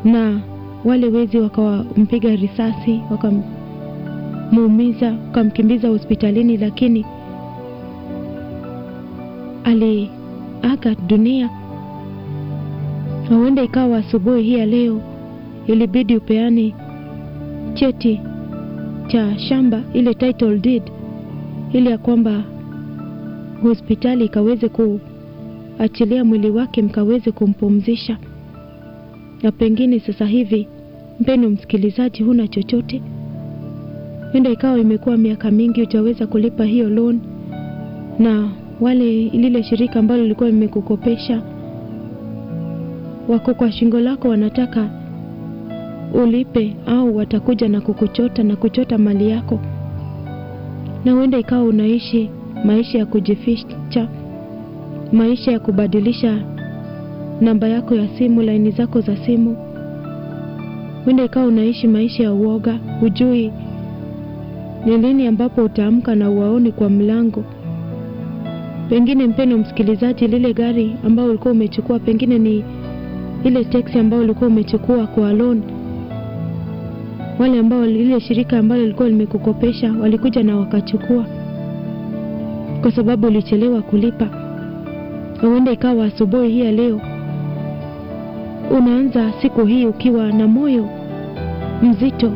na wale wezi wakampiga risasi, wakamuumiza, wakamkimbiza hospitalini, lakini aliaga dunia. Na huenda ikawa asubuhi hii ya leo ilibidi upeane cheti cha shamba, ile title deed, ili ya kwamba hospitali ikaweze kuachilia mwili wake mkaweze kumpumzisha. Na pengine sasa hivi, mpendo msikilizaji, huna chochote, huenda ikawa imekuwa miaka mingi hujaweza kulipa hiyo loan, na wale lile shirika ambalo lilikuwa limekukopesha wako kwa shingo lako, wanataka ulipe au watakuja na kukuchota na kuchota mali yako, na huenda ikawa unaishi maisha ya kujificha, maisha ya kubadilisha namba yako ya simu, laini zako za simu. Huenda ikawa unaishi maisha ya uoga, hujui ni lini ambapo utaamka na uwaoni kwa mlango. Pengine mpendo msikilizaji, lile gari ambao ulikuwa umechukua, pengine ni ile teksi ambayo ulikuwa umechukua kwa loan, wale ambao lile shirika ambalo lilikuwa limekukopesha walikuja na wakachukua kwa sababu ulichelewa kulipa. Huenda ikawa asubuhi hii ya leo unaanza siku hii ukiwa na moyo mzito.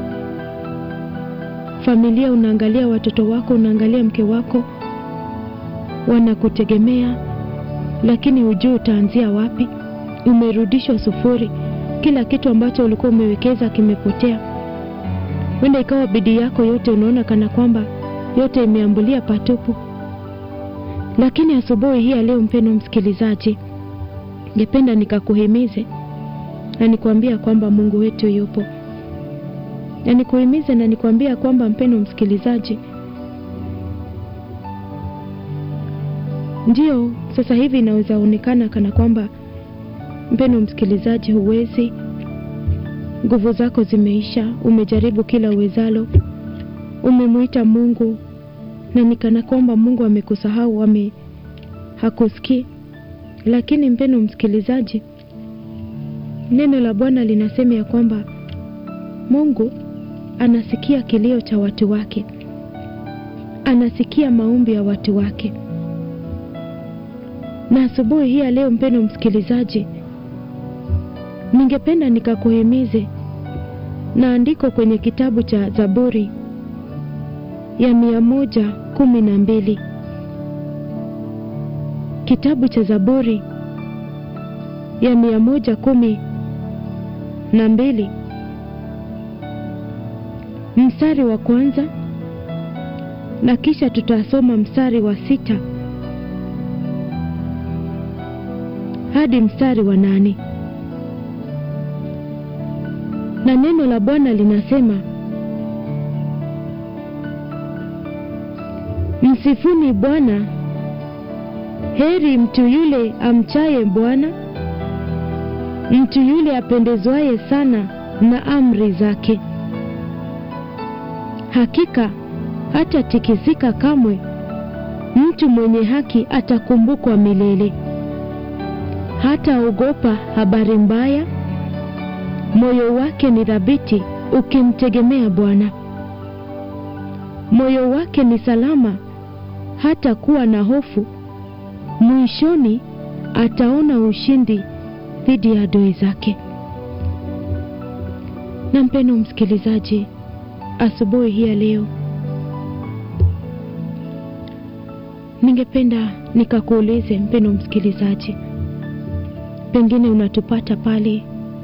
Familia, unaangalia watoto wako, unaangalia mke wako, wanakutegemea, lakini hujui utaanzia wapi. Umerudishwa sufuri, kila kitu ambacho ulikuwa umewekeza kimepotea. Huenda ikawa bidii yako yote unaona kana kwamba yote imeambulia patupu. Lakini asubuhi hii ya leo, mpendo msikilizaji, ningependa nikakuhimize na nikwambia kwamba Mungu wetu yupo, na nikuhimize na nikwambia kwamba mpendo msikilizaji, ndio sasa hivi inaweza onekana kana kwamba mpendo msikilizaji, huwezi, nguvu zako zimeisha, umejaribu kila uwezalo, umemwita Mungu na nikana kwamba Mungu amekusahau, ame hakusikii. Lakini mpendo msikilizaji, neno la Bwana linasema ya kwamba Mungu anasikia kilio cha watu wake, anasikia maombi ya watu wake. Na asubuhi hii ya leo, mpendo msikilizaji, ningependa nikakuhimize na andiko kwenye kitabu cha Zaburi ya mia moja kumi na mbili kitabu cha Zaburi ya mia moja kumi na mbili mstari wa kwanza na kisha tutasoma mstari wa sita hadi mstari wa nane na neno la Bwana linasema Msifuni Bwana, heri mtu yule amchaye Bwana, mtu yule apendezwaye sana na amri zake. Hakika hatatikisika kamwe, mtu mwenye haki atakumbukwa milele. Hataogopa habari mbaya, moyo wake ni thabiti ukimtegemea Bwana. Moyo wake ni salama hata kuwa na hofu, mwishoni ataona ushindi dhidi ya adui zake. Na mpendo msikilizaji, asubuhi hii ya leo, ningependa nikakuulize mpendo msikilizaji, pengine unatupata pale,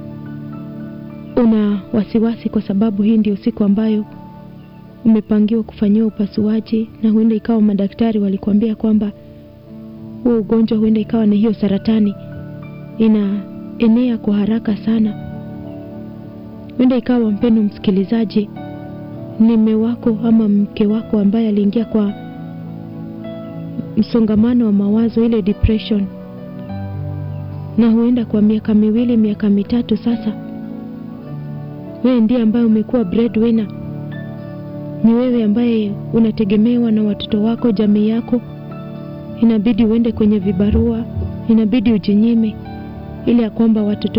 una wasiwasi kwa sababu hii ndio siku ambayo umepangiwa kufanyiwa upasuaji, na huenda ikawa madaktari walikuambia kwamba huo ugonjwa huenda ikawa ni hiyo saratani inaenea kwa haraka sana. Huenda ikawa mpendo msikilizaji, ni mme wako ama mke wako ambaye aliingia kwa msongamano wa mawazo, ile depression, na huenda kwa miaka miwili, miaka mitatu sasa, wewe ndiye ambaye umekuwa breadwinner ni wewe ambaye unategemewa na watoto wako, jamii yako. Inabidi uende kwenye vibarua, inabidi ujinyime ili ya kwamba watoto